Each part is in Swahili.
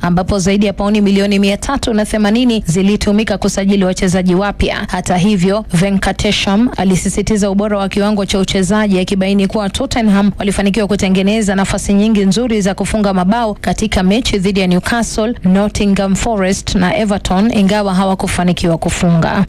ambapo zaidi ya pauni milioni mia tatu na themanini zilitumika kusajili wachezaji wapya. Hata hivyo, Venkatesham alisisitiza ubora wa kiwango cha uchezaji akibaini kuwa Tottenham walifanikiwa kutengeneza nafasi nyingi nzuri za kufunga mabao katika mechi dhidi ya Newcastle, Nottingham Forest na Everton ingawa hawakufanikiwa kufunga.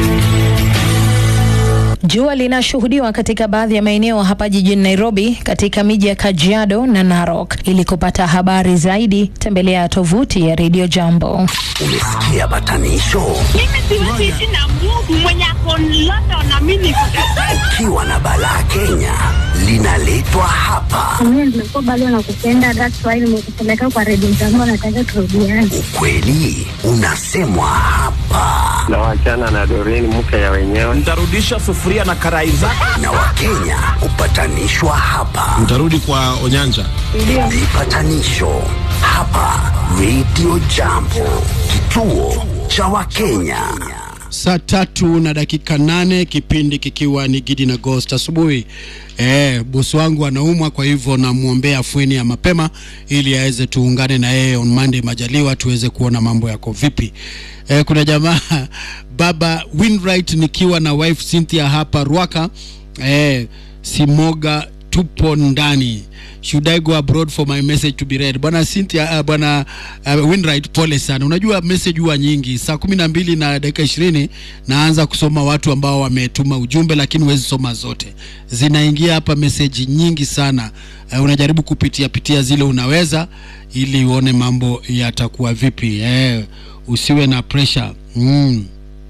Jua linashuhudiwa katika baadhi ya maeneo hapa jijini Nairobi, katika miji ya Kajiado na Narok. Ili kupata habari zaidi, tembelea tovuti ya Radio Jambo. Umesikia batanisho? Mimi siwezi ishi na Mungu mwenye ako London na mimi niko Ukiwa na balaa Kenya linaletwa hapa. Mimi nimekuwa bado nakupenda, that's why nimekupeleka kwa redio zangu, nataka turudiane. Ukweli unasemwa hapa, na wachana na Doreen mke ya wenyewe. Nitarudisha sufuria na karai zako. na Wakenya hupatanishwa hapa. Mtarudi kwa Onyanja. Vipatanisho hapa Radio Jambo, kituo cha Wakenya. Saa tatu na dakika nane kipindi kikiwa ni Gidi na Ghost asubuhi. Eh, bosi wangu anaumwa, kwa hivyo namwombea afueni ya mapema ili aweze tuungane na yeye on Monday majaliwa, tuweze kuona mambo yako vipi. Eh, kuna jamaa baba Winright nikiwa na wife Cynthia hapa Ruaka. Eh, Simoga tupo ndani should I go abroad for my message to be read bwana Cynthia uh, bwana uh, Winright pole sana unajua message huwa nyingi saa kumi na mbili na dakika ishirini naanza kusoma watu ambao wametuma ujumbe lakini huwezi soma zote zinaingia hapa message nyingi sana uh, unajaribu kupitia pitia zile unaweza ili uone mambo yatakuwa vipi eh, usiwe na pressure mm.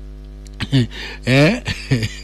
eh?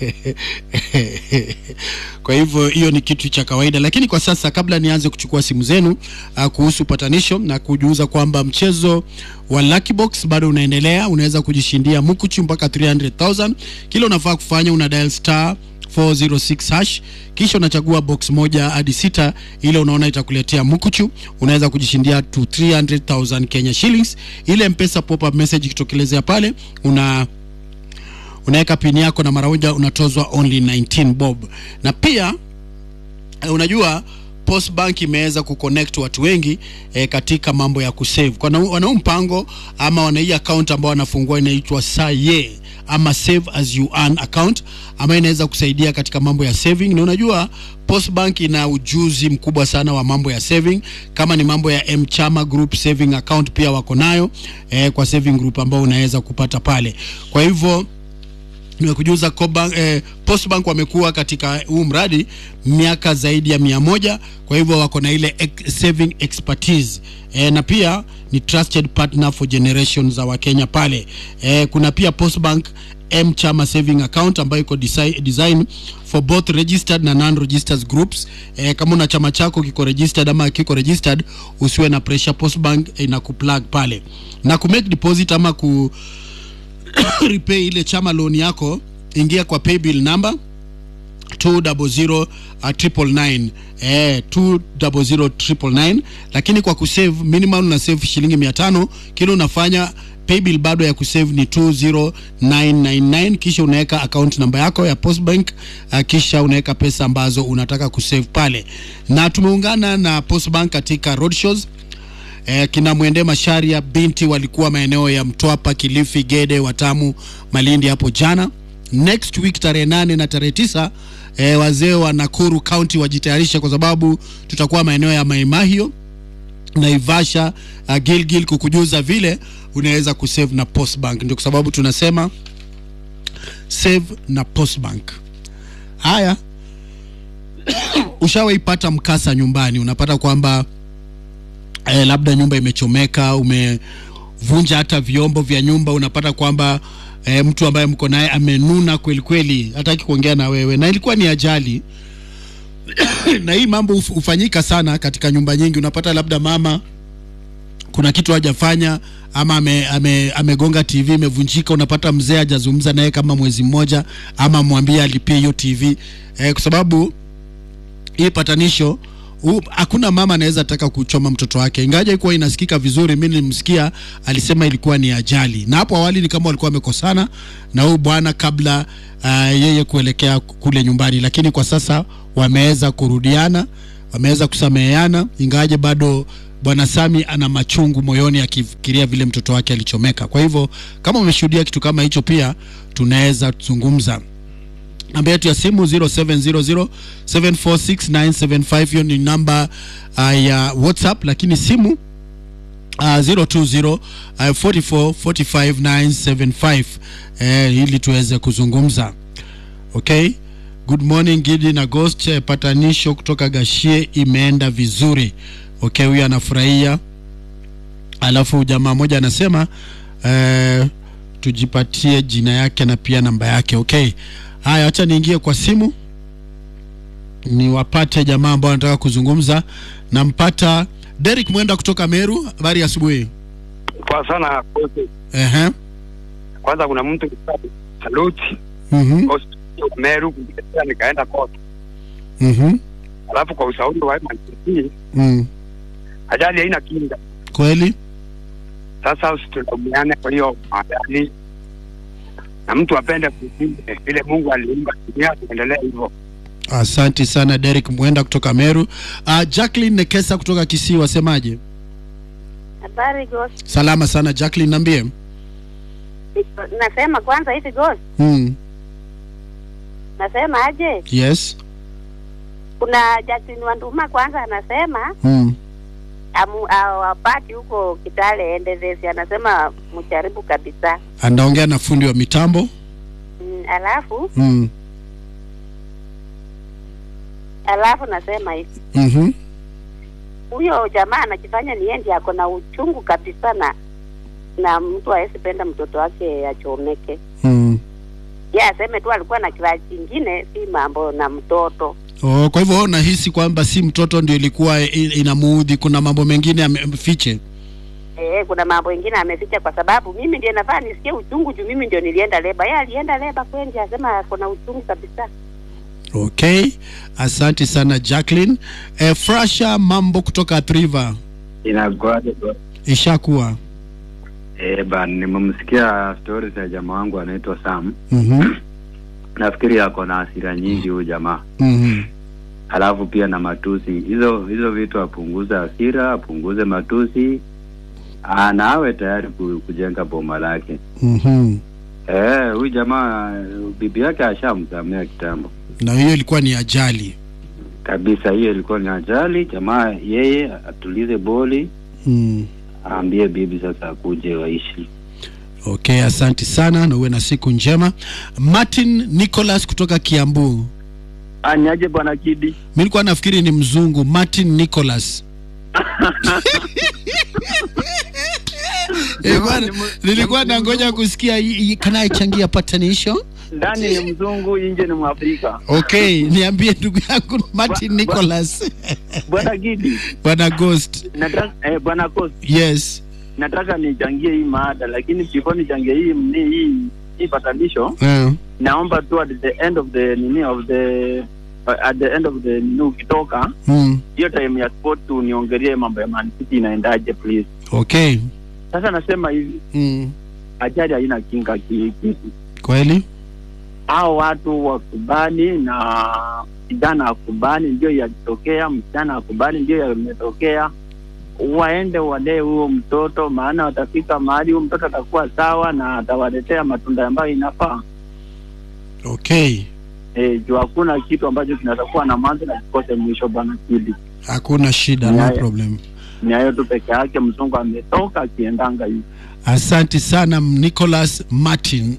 kwa hivyo hiyo ni kitu cha kawaida lakini kwa sasa kabla nianze kuchukua simu zenu uh, kuhusu patanisho na kujuza kwamba mchezo wa Lucky Box bado unaendelea unaweza kujishindia mukuchu mpaka 300000 kila unafaa kufanya una dial star 406 hash kisha unachagua box moja hadi sita ile unaona itakuletea mukuchu unaweza kujishindia to 300000 Kenya shillings ile mpesa pop up message ikitokelezea pale una unaweka pini yako na mara moja unatozwa only 19 bob na pia eh, unajua Post Bank imeweza kuconnect watu wengi eh, katika mambo ya kusave. Kwa wana huu mpango ama wana hii account ambao wanafungua inaitwa Saye ama save as you earn account ambayo inaweza kusaidia katika mambo ya saving, na unajua Post Bank ina ujuzi mkubwa sana wa mambo ya saving, kama ni mambo ya Mchama Group saving account pia wako nayo eh, kwa saving group ambao unaweza kupata pale. Kwa hivyo nimekujuza Cobank, eh, Postbank wamekuwa katika huu mradi miaka zaidi ya mia moja kwa hivyo wako na ile ex saving expertise eh, na pia ni trusted partner for generations za Wakenya pale eh, kuna pia Postbank M Chama saving account ambayo iko desi- design for both registered na non registered groups eh, kama una chama chako kiko registered ama kiko registered usiwe na pressure Postbank ina kuplug pale na ku make deposit ama ku repay ile chama loan yako ingia kwa paybill number 200 uh, triple nine eh 200 triple nine lakini kwa kusave minimum una save shilingi 500 kile unafanya paybill bado ya kusave ni 20999 kisha unaweka account namba yako ya postbank uh, kisha unaweka pesa ambazo unataka kusave pale na tumeungana na postbank katika roadshows eh, kina Mwende Masharia binti walikuwa maeneo ya Mtwapa, Kilifi, Gede, Watamu, Malindi hapo jana. Next week tarehe nane na tarehe tisa eh, wazee wa Nakuru County wajitayarisha kwa sababu tutakuwa maeneo ya Maimahio Naivasha, uh, Gilgil kukujuza vile unaweza kusave na Postbank. Ndio kwa sababu tunasema save na Postbank. Haya, ushawaipata mkasa nyumbani, unapata kwamba eh, labda nyumba imechomeka, umevunja hata vyombo vya nyumba, unapata kwamba eh, mtu ambaye mko naye amenuna kweli kweli, hataki kuongea na wewe, na ilikuwa ni ajali na hii mambo huf- hufanyika sana katika nyumba nyingi. Unapata labda mama kuna kitu hajafanya ama ame, ame, amegonga TV imevunjika, unapata mzee hajazungumza naye kama mwezi mmoja, ama mwambie alipie hiyo TV eh, kwa sababu hii patanisho u- hakuna mama anaweza taka kuchoma mtoto wake, ingaja ikuwa inasikika vizuri. Mimi nilimsikia alisema ilikuwa ni ajali, na hapo awali ni kama walikuwa wamekosana na huyu bwana kabla uh, yeye kuelekea kule nyumbani, lakini kwa sasa wameweza kurudiana, wameweza kusameheana, ingawaje bado bwana Sami ana machungu moyoni akifikiria vile mtoto wake alichomeka. Kwa hivyo kama umeshuhudia kitu kama hicho, pia tunaweza zungumza. Namba yetu ya simu 0700746975 hiyo ni namba uh, ya WhatsApp, lakini simu uh, 020 uh, 44 45 975 eh, ili tuweze kuzungumza. Okay, good morning Gidi na Ghost. Eh, Patanisho kutoka Gashie imeenda vizuri. Okay, huyu anafurahia. Alafu jamaa moja anasema eh, tujipatie jina yake na pia namba yake. Okay, haya, acha niingie kwa simu niwapate jamaa ambao wanataka kuzungumza. Nampata Derek Mwenda kutoka Meru. Habari ya asubuhi. Kwa sana kote. Ehe. Kwanza kuna mtu saluti Mhm. hospitali ya Meru kuja nikaenda kote. Mhm. Alafu kwa ushauri wa MNC Mm. ajali haina kinga. Kweli? Sasa usitulaumiane kwa hiyo ajali, na mtu apende kuishi vile Mungu aliumba dunia, tuendelee hivyo. Asante sana Derek Mwenda kutoka Meru. Uh, Jacqueline Nekesa kutoka Kisii, wasemaje? Habari Ghost. Salama sana Jacqueline, niambie. Nasema kwanza hivi Ghost. Mm. Nasema aje? Yes. Kuna Justin Wanduma kwanza anasema Mm. amu- awapati huko Kitale Endezesi, anasema mjaribu kabisa. Anaongea na fundi wa mitambo. Mm, alafu Mm. alafu nasema hivi Mhm. huyo jamaa anajifanya ni yeye ndiye ako na uchungu kabisa na na mtu hawezi penda mtoto wake achomeke. Mm. Ye aseme tu alikuwa na kila kingine, si mambo na mtoto. Oh, kwa hivyo wewe unahisi kwamba si mtoto ndio ilikuwa i- inamuudhi, kuna mambo mengine amefiche. Eh, kuna mambo ingine ameficha, kwa sababu mimi ndiye nafaa nisikie uchungu juu mimi ndio nilienda leba. Yeye alienda leba kweli, asema ako na uchungu kabisa. Okay, asante sana Jacqueline. Eh, Frasha mambo kutoka Triva Inakuaje? ishakuwa. Eh, bana nimemsikia stories ya jamaa wangu anaitwa Sam. Mhm. Nafikiri ako na hasira nyingi huyu jamaa, Mhm. alafu pia na matusi. Hizo hizo vitu apunguze hasira, apunguze matusi, Ah, na awe tayari ku- kujenga boma lake. Mhm. Eh, huyu jamaa bibi yake ashamsamea kitambo Na hiyo ilikuwa ni ajali. kabisa. Hiyo ilikuwa ni ajali. Jamaa yeye atulize boli, Mm. aambie bibi sasa akuje waishi. Okay, asante sana na uwe na siku njema. Martin Nicholas kutoka Kiambu. Anyaje bwana Kidi? Mimi nilikuwa nafikiri ni mzungu Martin Nicholas. Eh, bwana, nilikuwa nangoja kusikia hii- hii- kana ichangia patanisho. Ndani ni mzungu, nje ni Mwafrika. Okay, niambie ndugu yangu Martin Ba- ba- Nicholas. Bwana Kidi, Bwana Ghost. nataka eh, bwana Kosi, Yes. nataka nichangie hii maada, lakini before nichangie hii mni hii hii patanisho, Uh, naomba tu at the end of the nini of the at the end of the nini ukitoka mm, hiyo time ya sport tu niongelee mambo ya Man City inaendaje please. okay. Sasa nasema hivi, Mm, ajali haina kinga ki- kitu. kweli? Hao watu wakubali na kijana akubali, ndio yalitokea, msichana akubali, ndio yametokea. Waende walee huo mtoto, maana watafika mahali huo mtoto atakuwa sawa na atawaletea matunda ambayo inafaa. Okay. E, juu hakuna kitu ambacho kinatakuwa na mwanzo na kikose mwisho. Bwana Kidi, Hakuna shida, no Haya. problem. ni hayo tu peke yake. Mzungu ametoka akiendanga hivi. Asante sana Nicholas Martin.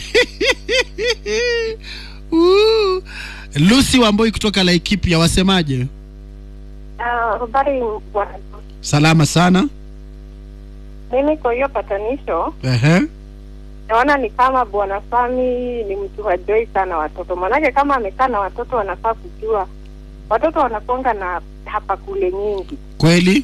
Woo. Lucy Wamboi kutoka Laikipia, wasemaje? Habari bwana. Salama sana. Mimi kwa hiyo patanisho Ehe. naona ni kama bwana Sami ni mtu hajoi sana watoto, maanake kama amekaa na watoto wanafaa kujua watoto wanakonga na hapa kule nyingi Kweli?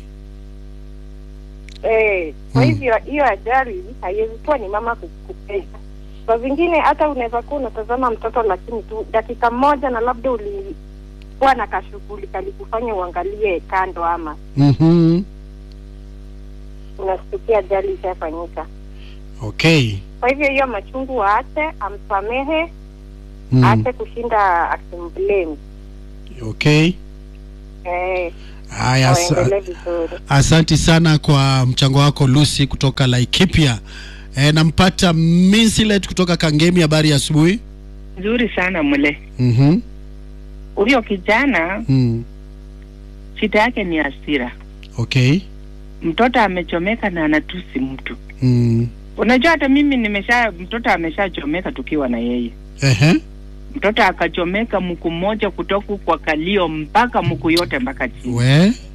eh. Kwa Mm. hivyo hiyo ajali haiwezi kuwa ni mama kukupenda. Kwa vingine hata unaweza kuwa unatazama mtoto, lakini tu dakika moja na labda ulikuwa na kashughuli kalikufanya uangalie kando, ama Mhm. unashtukia ajali ishafanyika. Okay. Kwa hivyo hiyo machungu waache, amsamehe Mm. aache kushinda akimblame. Okay. eh, Haya, asa- waendelee vizuri. asanti sana kwa mchango wako Lucy kutoka Laikipia. E, nampata Minsilet kutoka Kangemi. Habari ya asubuhi. nzuri sana mle Mhm. huyo kijana Mm. shida yake ni hasira Okay. mtoto amechomeka na anatusi mtu Mm. unajua hata mimi nimesha mtoto ameshachomeka tukiwa na yeye Ehe. mtoto akachomeka mku mmoja kutoka kwa kalio mpaka mku yote mpaka chini We.